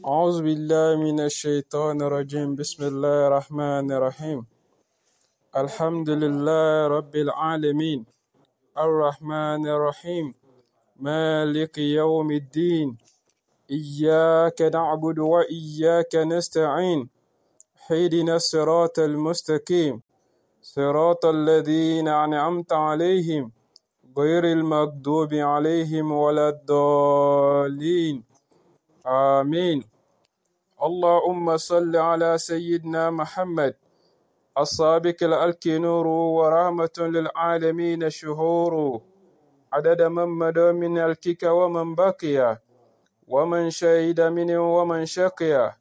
أعوذ بالله من الشيطان الرجيم بسم الله الرحمن الرحيم الحمد لله رب العالمين الرحمن الرحيم مالك يوم الدين إياك نعبد وإياك نستعين اهدنا الصراط المستقيم صراط الذين أنعمت عليهم غير المغضوب عليهم ولا الضالين آمين اللهم صل على سيدنا محمد السابق الألك نور ورحمة للعالمين شهور عدد من مدى من الكك ومن بقي ومن شهد منه ومن شقي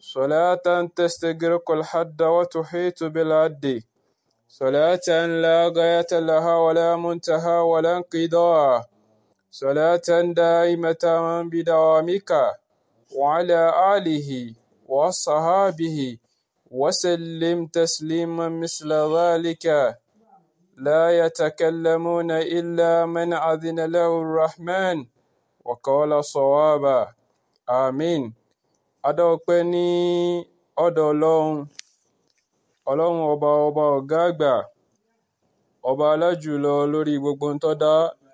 صلاة تستغرق الحد وتحيط بالعد صلاة لا غاية لها ولا منتهى ولا انقضاء صلاة دائمة بدوامك وعلى آله وصحابه وسلم تسليما مثل ذلك لا يتكلمون إلا من أذن له الرحمن وقال صوابا آمين adọ́pẹ́ ní ọ̀dọ̀ ọlọ́run ọlọ́run ọba ọba ọ̀gá àgbà ọba alájùlọ lórí gbogbo ń tó dá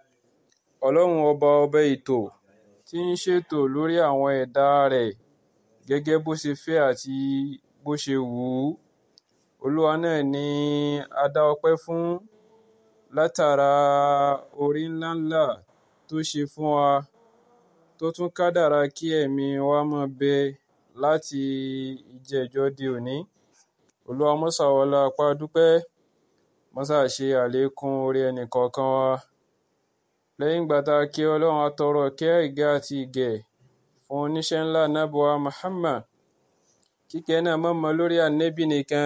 ọlọ́run ọba ọba ètò tí ń ṣètò lórí àwọn ẹ̀dá rẹ̀ gẹ́gẹ́ bó ṣe fẹ́ àti bó ṣe wù ú olúwa náà ni a dá ọpẹ́ fún látara orí ńláńlá tó ṣe fún wa tó tún kádàrá kí ẹ̀mí wa máa bẹ láti ìjẹ́jọ́ di òní olúwa mọ́sà wọlá apá dúpẹ́ mọ́sà ṣe àlékún orí ẹnìkọ̀ọ̀kan wa lẹ́yìn ìgbà tá a kí ọlọ́run atọrọ kẹ́ ìgẹ́ àti ìgẹ̀ fún oníṣẹ́ ńlá nábọ̀wá Muhammad kíkẹ́ náà mọ̀mọ́ lórí ànẹ́bì nìkan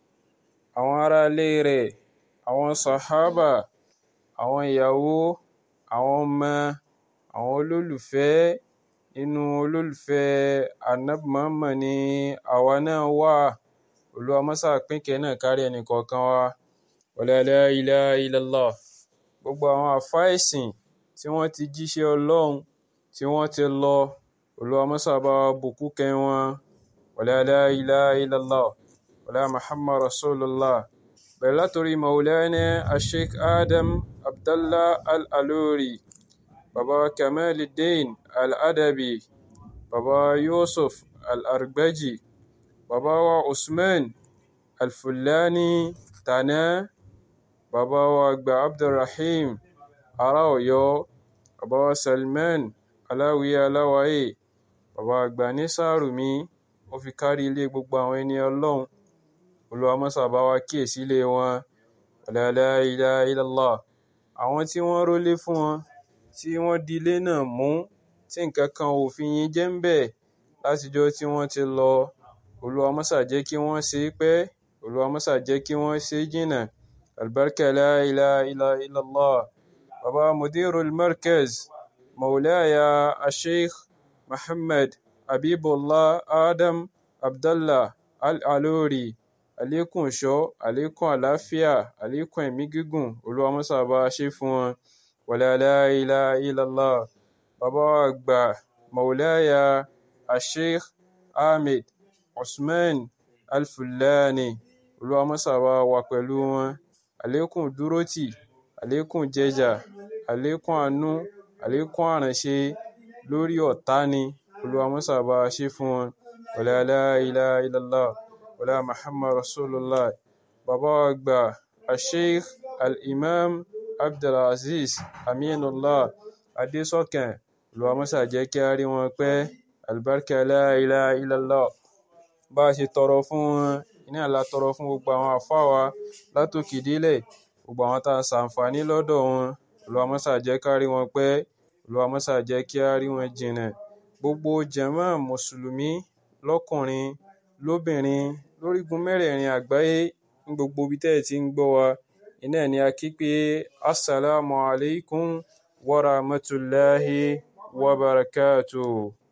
àwọn aráalé rẹ̀ àwọn sàhábà àwọn ìyàwó àwọn ọmọ àwọn olólùfẹ́ inú olólùfẹ́ ànábì Muhammad ni àwa náà wà olúwa mọ́sà pínkẹ́ náà kárí ẹnìkọ̀ọ̀kan wa wala la ilaha illallah gbogbo àwọn àfá ẹ̀sìn tí wọ́n ti jíṣẹ́ ọlọ́run tí wọ́n ti lọ olúwa mọ́sà bá wa bùkún kẹ́ wọn wala la ilaha illallah wala muhammad rasulullah bẹ̀rẹ̀ látòrí maulana asheik adam abdallah al-aluri baba kamaluddin al-adabi baba yusuf al-argbaji baba wa usman al-fulani tana bàbá wa àgbà abdulrahim ará ọ̀yọ́ bàbá wa salman aláwìyé aláwáyé bàbá àgbà ní sàrùmí ó fi kárí ilé gbogbo àwọn ẹni ọlọ́run olúwa mọ́sà bá wa kíyèsí ilé wọn la ilaha illallah àwọn tí wọ́n rólé fún wọn tí wọ́n di ilé náà mú tí nǹkan kan ò fi yín jẹ́ ń bẹ̀ látijọ́ tí wọ́n ti lọ olúwa mọ́sà jẹ́ kí wọ́n ṣe é pẹ́ olúwa mọ́sà jẹ́ kí wọ́n ṣe é jìnnà البركة لا إله إلا إلا الله بابا مدير المركز مولاي الشيخ محمد حبيب الله آدم عبد الله العلوري àlékún ìṣọ́ àlékún àlàáfíà àlékún ẹ̀mí gígùn olúwa mọ́sà bá ṣe fún wọn wala la ilaha illallah bàbá wa àgbà maulaya asheikh ahmed usman alfulani olúwa mọ́sà bá wà pẹ̀lú wọn àlékún dúrótì àlékún jẹjà àlékún àánú àlékún àránṣe lórí ọ̀tá ni olúwa mọ́sà bá ṣe fún wọn wala la ilaha illallah wala muhammad rasulullah bàbá àgbà asheikh al-imam abdulaziz aminullah adésọkàn olúwa mọ́sà jẹ́ kí a rí wọn pẹ́ albarka la ilaha illallah bá a ṣe tọrọ fún wọn iná la tọrọ fún gbogbo àwọn àfáà wa látòkè délẹ̀ gbogbo àwọn tá a ṣàǹfààní lọ́dọ̀ wọn Olúwa mọ́sà jẹ́ ká rí wọn pẹ́ Olúwa mọ́sà jẹ́ kí á rí wọn jìnnà gbogbo jàmáà mùsùlùmí lọ́kùnrin lóbìnrin lórígun mẹ́rẹ̀ẹ̀rin àgbáyé ní gbogbo ibi tẹ́ ẹ̀ ti ń gbọ́ wa iná ni a kí pé assalamu alaikum wa rahmatullahi wa barakatuh.